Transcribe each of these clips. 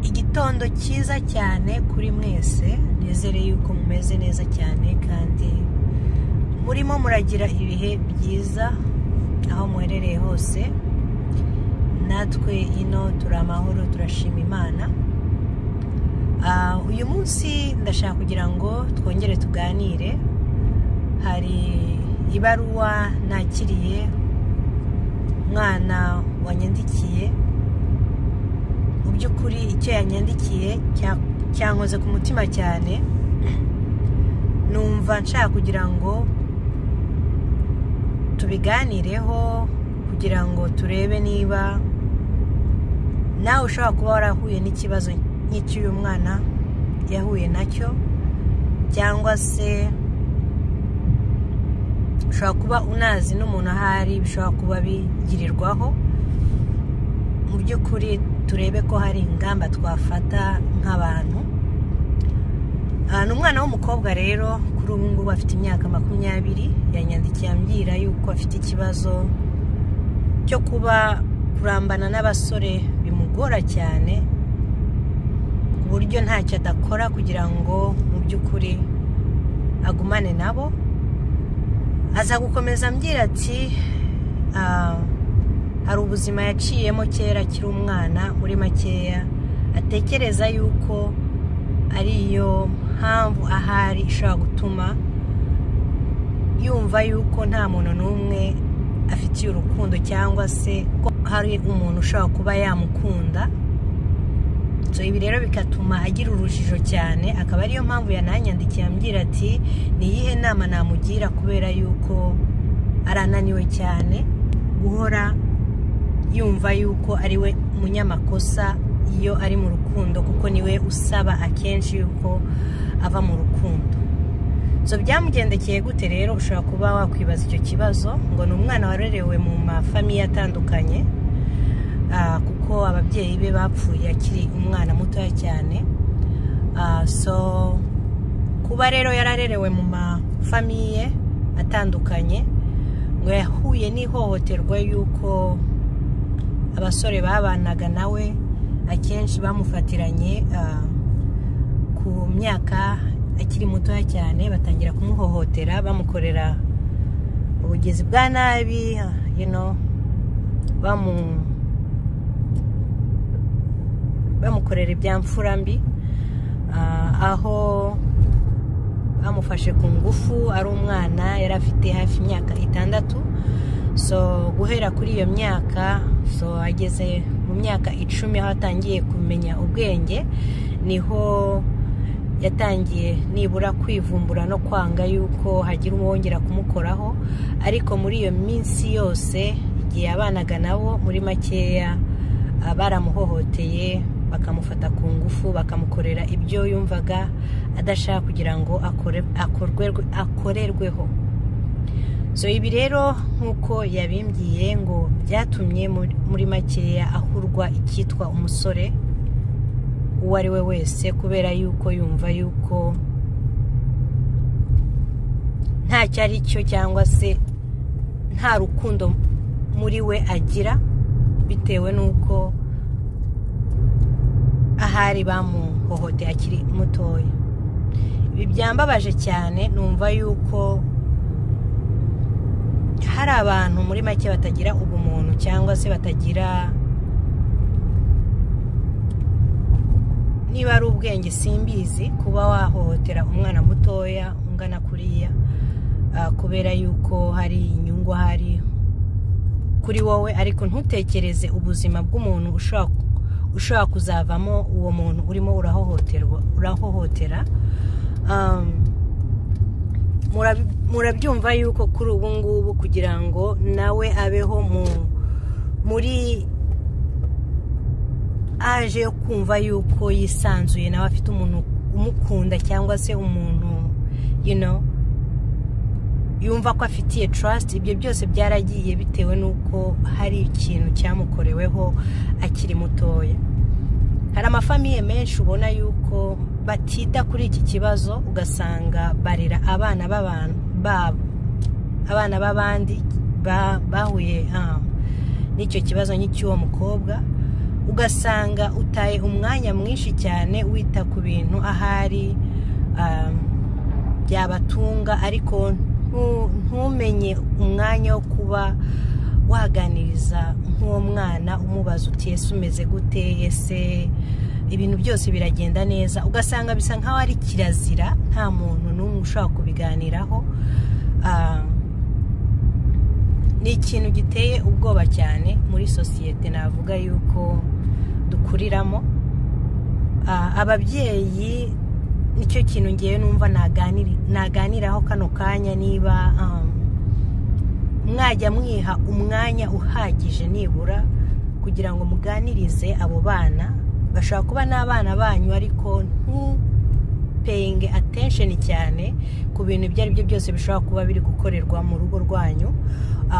igitondo cyiza cyane kuri mwese nizere yuko mumeze neza cyane kandi murimo muragira ibihe byiza aho muherereye hose natwe ino turi amahoro turashima imana Ah, uyu munsi ndashaka kugira ngo twongere tuganire hari ibaruwa nakiriye umwana wanyandikiye mu by'ukuri icyo yanyandikiye cya- cyankoze ku mutima cyane numva nshaka kugira ngo tubiganireho kugira ngo turebe niba nawe ushobora kuba warahuye n'ikibazo nk'icy'uyu mwana yahuye nacyo cyangwa se ushobora kuba unazi n'umuntu ahari bishobora kuba bigirirwaho mu by'ukuri turebe ko hari ingamba twafata nk'abantu Ah, ni umwana w'umukobwa rero kuri ubu ngubu afite imyaka makumyabiri yanyandikiye ambwira yuko afite ikibazo cyo kuba kurambana n'abasore bimugora cyane ku buryo ntacyo adakora kugira ngo mu by'ukuri agumane nabo aza gukomeza ambwira ati "Ah, hari ubuzima yaciyemo kera akiri umwana muri makeya atekereza yuko ariyo mpamvu ahari ishobora gutuma yumva yuko nta muntu n'umwe afitiye urukundo cyangwa se ko hari umuntu ushobora kuba yamukunda so ibi rero bigatuma agira urujijo cyane akaba ariyo mpamvu yananyandikiye ambwira ati ni iyihe nama namugira kubera yuko ari ananiwe cyane guhora yumva yuko ari we munyamakosa iyo ari mu rukundo kuko niwe usaba akenshi yuko ava mu rukundo so byamugendekeye gute rero ushobora kuba wakwibaza icyo kibazo ngo ni umwana warerewe mu mafamiye atandukanye Ah, kuko ababyeyi be bapfuye akiri umwana mutoya cyane Ah, so kuba rero yararerewe mu mafamiye atandukanye ngo yahuye n'ihohoterwa y'uko abasore babanaga nawe akenshi bamufatiranye ah, ku myaka akiri mutoya cyane batangira kumuhohotera bamukorera ubugizi bwa nabi ah, you know, bamu bamukorera ibyamfura mbi ah, aho bamufashe ku ngufu ari umwana yari afite hafi imyaka itandatu so guhera kuri iyo myaka so ageze mu myaka icumi aho atangiye kumenya ubwenge niho yatangiye nibura kwivumbura no kwanga yuko hagira uwongera kumukoraho ariko muri iyo minsi yose igihe abanaga nabo muri makeya ah, baramuhohoteye bakamufata ku ngufu bakamukorera ibyo yumvaga adashaka kugira ngo akore- akorwe- akorerweho so ibi rero nk'uko yabimbwiye ngo byatumye muri- muri makeya ahurwa icyitwa umusore uwo ari we wese kubera yuko yumva yuko ntacyo ari cyo cyangwa se nta rukundo muri we agira bitewe n'uko ahari bamuhohoteye akiri mutoya ibi byambabaje cyane numva yuko hari abantu muri make batagira ubumuntu cyangwa se batagira niba ari ubwenge simbizi kuba wahohotera umwana mutoya ungana kuriya ah, kubera yuko hari inyungu hari kuri wowe ariko ntutekereze ubuzima bw'umuntu ushobora ushobora kuzavamo uwo muntu urimo urahohoterwa urahohotera Um, murab- murabyumva yuko kuri ubu ngubu kugira ngo nawe abeho mu muri aje yo kumva yuko yisanzuye nawe afite umuntu umukunda cyangwa se umuntu you know, yumva ko afitiye trust ibyo byose byaragiye bitewe n'uko hari ikintu cyamukoreweho akiri mutoya hari amafamiye menshi ubona yuko batita kuri iki kibazo ugasanga barera abana b'abantu babo abana b'abandi ba- bahuye ah, n'icyo kibazo nk'icy'uwo mukobwa ugasanga utaye umwanya mwinshi cyane wita ku bintu ahari byabatunga ariko ntumenye umwanya wo kuba waganiriza nk'uwo mwana umubaza uti ese umeze gute ese ibintu byose biragenda neza ugasanga bisa nk'aho ari kirazira nta muntu n'umwe ushobora kubiganiraho ni ikintu giteye ubwoba cyane muri sosiyete navuga yuko dukuriramo ababyeyi nicyo kintu ngewe numva naganiraho kano kanya niba mwajya mwiha umwanya uhagije nibura kugira ngo muganirize abo bana bashobora kuba n'abana banyu ariko ntupeyinge atensheni cyane ku bintu ibyo ari byo byose bishobora kuba biri gukorerwa mu rugo rwanyu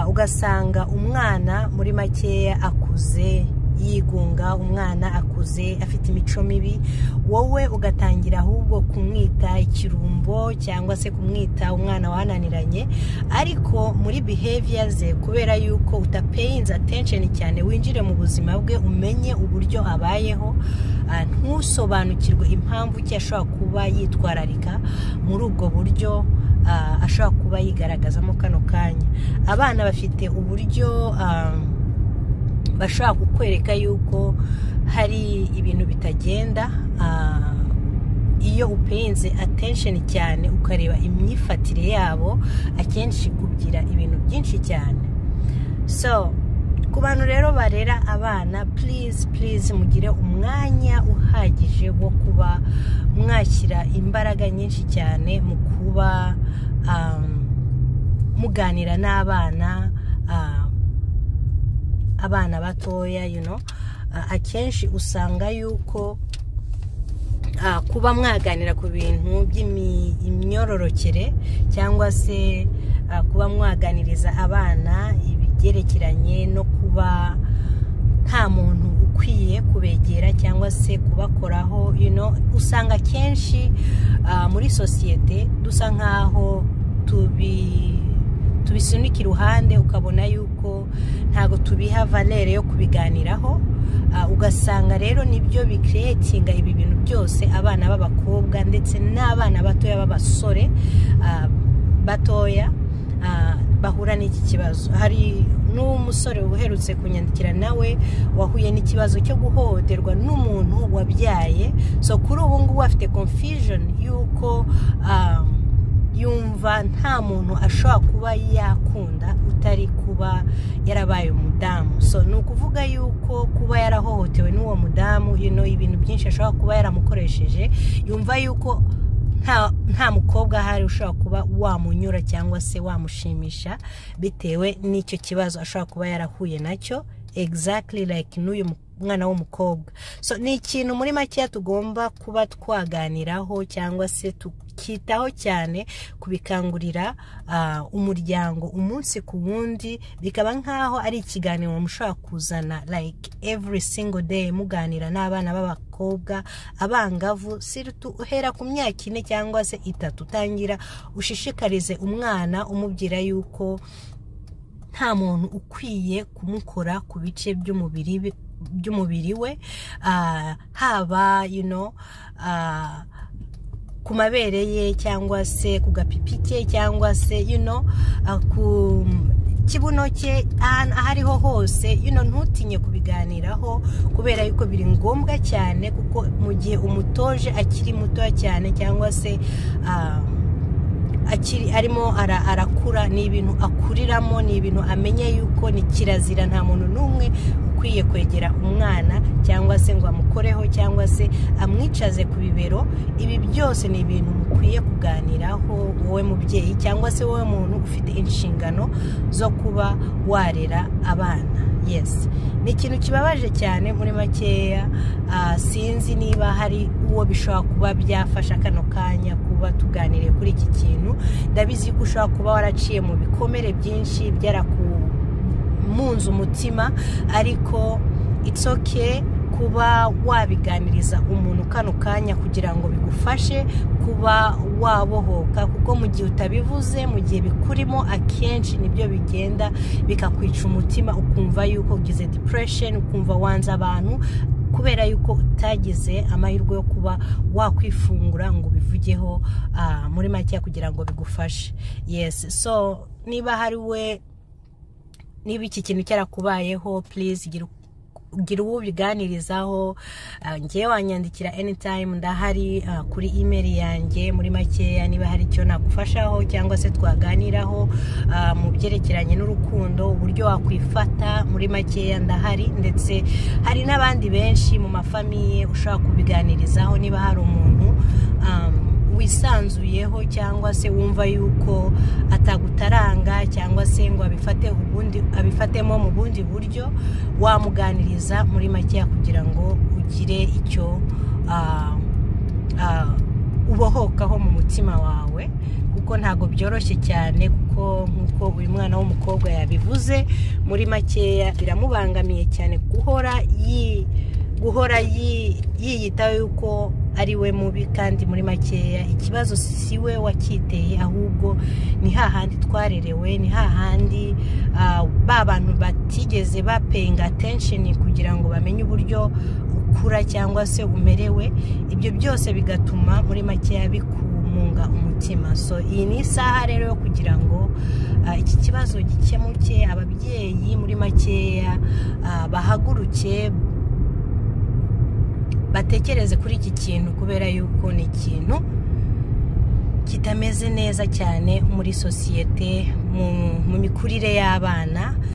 ugasanga umwana muri makeya akuze yigunga umwana akuze afite imico mibi wowe ugatangira ahubwo kumwita ikirumbo cyangwa se kumwita umwana wananiranye ariko muri behavior ze kubera yuko utapeyinze attention cyane winjire mu buzima bwe umenye uburyo abayeho ntusobanukirwe impamvu ki ashobora kuba yitwararika muri ubwo buryo ashobora kuba yigaragazamo kano kanya abana bafite uburyo bashobora kukwereka yuko hari ibintu bitagenda iyo upenze atensheni cyane ukareba imyifatire yabo akenshi kugira ibintu byinshi cyane so ku bantu rero barera abana purize purize mugire umwanya uhagije wo kuba mwashyira imbaraga nyinshi cyane mu kuba muganira n'abana abana batoya yuno akenshi usanga yuko kuba mwaganira ku bintu by'imyororokere cyangwa se kuba mwaganiriza abana ibyerekeranye no kuba nta muntu ukwiye kubegera cyangwa se kubakoraho yuno usanga akenshi muri sosiyete dusa nk'aho tubi tubisunika iruhande ukabona yuko ntabwo tubiha valere yo kubiganiraho ugasanga rero nibyo bikeretinga ibi bintu byose abana b'abakobwa ndetse n'abana batoya b'abasore batoya bahura n'iki kibazo hari n'umusore uherutse kunyandikira nawe wahuye n'ikibazo cyo guhohoterwa n'umuntu wabyaye so kuri ubu ngubu afite confusion y'uko yumva nta muntu ashobora kuba yakunda utari kuba yarabaye umudamu so ni ukuvuga yuko kuba yarahohotewe n'uwo mudamu ibintu byinshi ashobora kuba yaramukoresheje yumva yuko nta mukobwa ahari ushobora kuba wamunyura cyangwa se wamushimisha bitewe n'icyo kibazo ashobora kuba yarahuye nacyo exactly like n'uyu mwana w'umukobwa so ni ikintu muri makeya tugomba kuba twaganiraho cyangwa se tukitaho cyane kubikangurira umuryango umunsi ku wundi bikaba nk'aho ari ikiganiro mushobora kuzana like every single day muganira n'abana b'abakobwa abangavu sirutu uhera ku myaka ine cyangwa se itatu utangira ushishikarize umwana umubwira yuko nta muntu ukwiye kumukora ku bice by'umubiri by'umubiri we haba ku mabere ye cyangwa se ku gapipi ke cyangwa se ku kibuno cye ahantu aho ariho hose ntutinye kubiganiraho kubera yuko biri ngombwa cyane kuko mu gihe umutoje akiri mutoya cyane cyangwa se arimo arakura ni ibintu akuriramo ni ibintu amenya yuko ni kirazira nta muntu n'umwe ukwiye kwegera umwana cyangwa se ngo amukoreho cyangwa se amwicaze ku bibero ibi byose ni ibintu mukwiye kuganiraho wowe mubyeyi cyangwa se wowe muntu ufite inshingano zo kuba warera abana yesi ni ikintu kibabaje cyane muri makeya sinzi niba hari uwo bishobora kuba byafasha kano kanya kuba tuganiriye kuri iki kintu ndabizi ko ushobora kuba waraciye mu bikomere byinshi byarakumunze umutima ariko it's okay kuba wabiganiriza umuntu kano kanya kugira ngo bigufashe kuba wabohoka kuko mu gihe utabivuze mu gihe bikurimo akenshi nibyo bigenda bikakwica umutima ukumva yuko ugize depression ukumva wanze abantu kubera yuko utagize amahirwe yo kuba wakwifungura ngo ubivugeho muri make kugira ngo bigufashe yesi so niba hari we niba iki kintu cyarakubayeho purize gira uwo ubiganirizaho ngewe wanyandikira anytime ndahari kuri imeri yanjye muri makeya niba hari icyo nagufashaho cyangwa se twaganiraho mu byerekeranye n'urukundo uburyo wakwifata muri makeya ndahari ndetse hari n'abandi benshi mu mafamiye ushobora kubiganirizaho niba hari umuntu wisanzuyeho cyangwa se wumva yuko atagutaranga cyangwa se ngo abifatemo mu bundi buryo wamuganiriza muri makeya kugira ngo ugire icyo ubohokaho mu mutima wawe kuko ntabwo byoroshye cyane kuko nk'uko uyu mwana w'umukobwa yabivuze muri makeya biramubangamiye cyane guhora yi guhora yiyitaho yuko ari we mubi kandi muri makeya ikibazo si we wacyiteye ahubwo ni hahandi twarerewe ni hahandi ba bantu batigeze bapeyinga atensheni kugira ngo bamenye uburyo ukura cyangwa se umerewe ibyo byose bigatuma muri makeya bikumunga umutima so iyi ni isaha rero yo kugira ngo iki kibazo gikemuke ababyeyi muri makeya bahaguruke batekereze kuri iki kintu kubera yuko ni ikintu kitameze neza cyane muri sosiyete mu mikurire y'abana